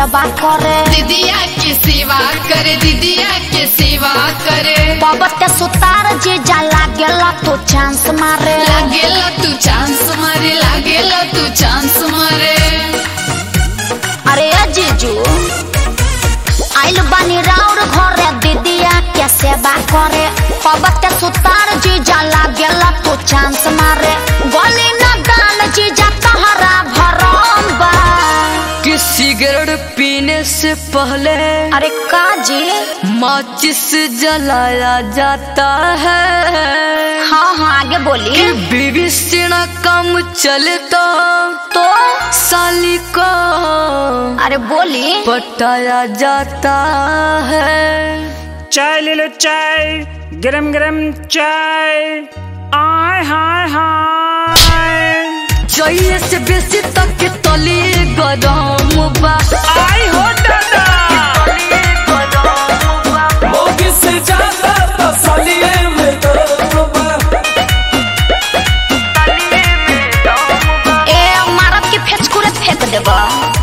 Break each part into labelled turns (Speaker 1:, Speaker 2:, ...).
Speaker 1: सेवा करे
Speaker 2: दीदिया के सेवा करे दीदिया के सेवा करे
Speaker 1: पबते सुतार जीजा लागेला तो चांस मारे
Speaker 2: लागेला तू चांस मारे लागेला तू चांस मारे
Speaker 1: अरे ए जीजू आइल बानी राउर घरे दीदिया के सेवा करे पबते सुतार जीजा लागेला तो चांस मारे गली न दान जीजा तहरा भरम बा
Speaker 3: कि सिगरेट पीने से पहले
Speaker 1: अरे का जी
Speaker 3: माचिस जलाया जाता है
Speaker 1: हाँ हाँ आगे
Speaker 3: कि
Speaker 1: बोलिए
Speaker 3: बीवी से ना काम चले तो
Speaker 1: तो
Speaker 3: साली को
Speaker 1: अरे बोली
Speaker 3: पटाया जाता है
Speaker 4: चाय ले लो चाय गरम गरम चाय आय हाय हाय
Speaker 3: चाहिए से बेसी तक के तली गरम बा
Speaker 4: आई हो दादा
Speaker 5: मोगी से ज्यादा तसलिए में दम
Speaker 1: ए मारब के फेचकुरे फेंक देबा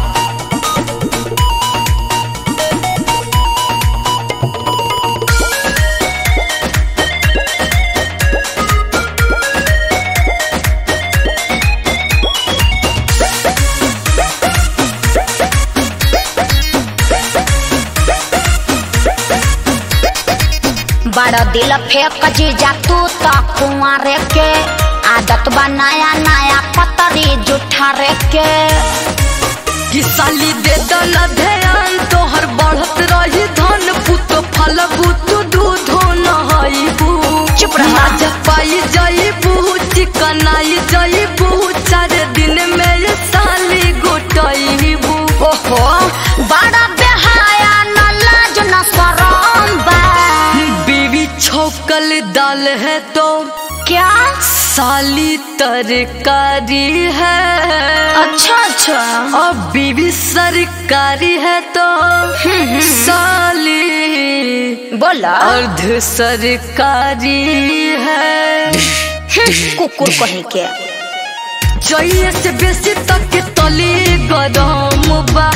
Speaker 1: बड़ा दिल फेंक जीजा तू तो कुंवारे के आदत बनाया नया पतरी जुठा रे के
Speaker 3: कि साली दे दल ध्यान तोहर बढ़त रही धन पुत फल बुत दूध नहाइबू
Speaker 1: चुप रह।
Speaker 3: मजा पाई जाइबू चिकनाई जाइबू चार दिन में ये साली गोटाइबू
Speaker 1: ओहो बड़ा बेहाया न लाज न शरम बा
Speaker 3: बीवी छौकल दाल है तो
Speaker 1: क्या
Speaker 3: साली तरकारी है
Speaker 1: अच्छा अच्छा
Speaker 3: और बीवी सरकारी है तो साली
Speaker 1: बोला
Speaker 3: अर्ध सरकारी है
Speaker 1: कुकुर कहीं के
Speaker 3: चाहिए से बेसी तक के तली गरम बा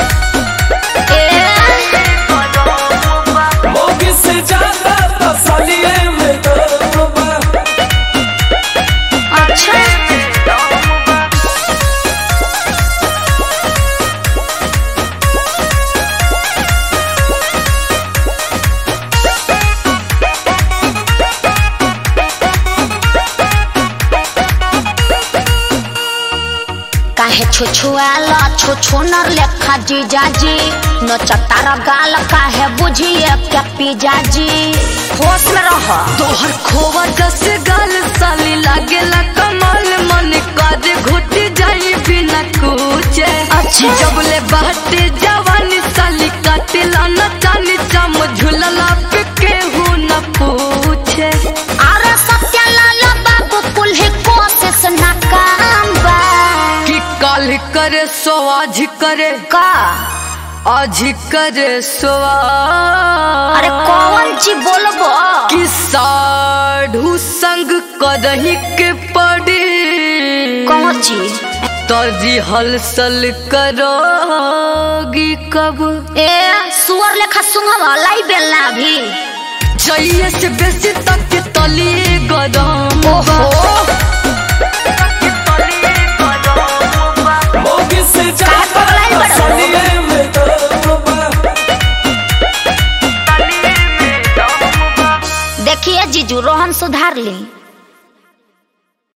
Speaker 1: ए
Speaker 5: मोगी से ज्यादा तसलिए में दम
Speaker 1: अच्छा काहे छुछुआला छुछुनर लेखा जीजाजी न चट्टार गाल काहे बुझिए क्या पीजाजी होश में रह
Speaker 3: तोहर खोवा जस गाल साली लागेला कमाल मन काजे घुट जाई बिना कुचे
Speaker 1: अच्छा।
Speaker 3: जबले बाटे जवानी साली काटेला न चानी चम झुलला पे केहू न पूछे
Speaker 1: अरे सत्यालाल बाबू कुल्हे कोशिश नाकाम बा
Speaker 3: कि काल करे सो आज करे
Speaker 1: का
Speaker 3: आज करे सो
Speaker 1: अरे कौन ची बोलबो
Speaker 3: कि साढ़ू संग करही के पड़ी
Speaker 1: कौन ची
Speaker 3: तर्जी हलचल करोगी कब
Speaker 1: ए सुअर लेखा सुंघवा लाई बेलना अभी
Speaker 3: चाहिए से बेसी तक के तली गरम बा।
Speaker 5: मोगी से ज्यादा
Speaker 1: पगलाई बड़ा हो?
Speaker 5: तसलिए में दम
Speaker 1: देखिए जीजू रोहन सुधार ली